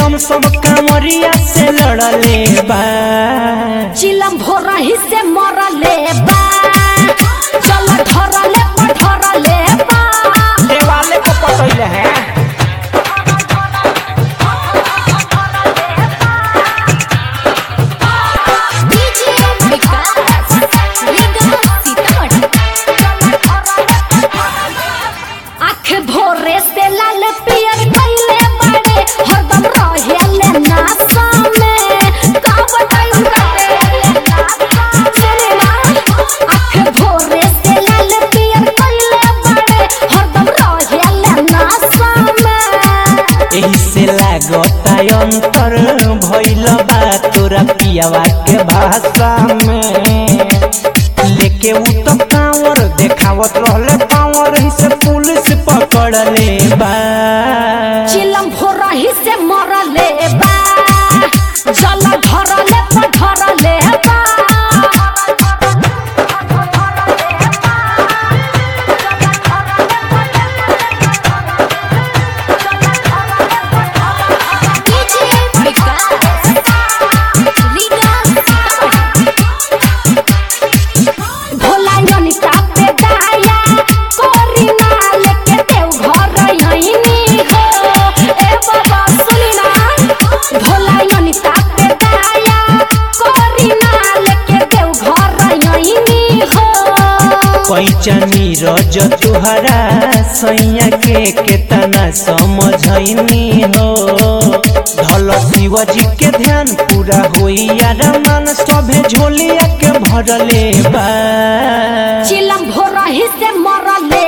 एकदम सब कामरिया से लड़ले बा चिलम भोरही से मरले बा चल धरले पधरले बा देवाले को पटैले हैं डीजे विकास रीगा सीतामढ़ी आँख भोरे से लाल पियर कइले बाड़े हरदम रहेले नासा में का बताई उनका सुने ना आँख भोरे से लाल पियर कइले बाड़े हरदम रहेले नासा में एही से लागता अंतर भइल बा तोरा पियावा के भाषा में लेके उ तो कांवर देखावत रहले पावर ही से पुलिस पकड़ले बा चिलम भोरही से मरले बा जल धरले पधरले बा डीजे विकास रीगा भोला योनिता पे दाया कोरी माल के देव घर यहीनी हो ए बाबा सुनी ना भोला योनिता पे दाया कोरी माल के देव घर यहीनी हो पैचनी रज तुहरा सैया के केतना समझैनी हो धल शिवजी के ध्यान पूरा होई यार मन सभे झोलिया के भरले बा चिलम भोरही से मरले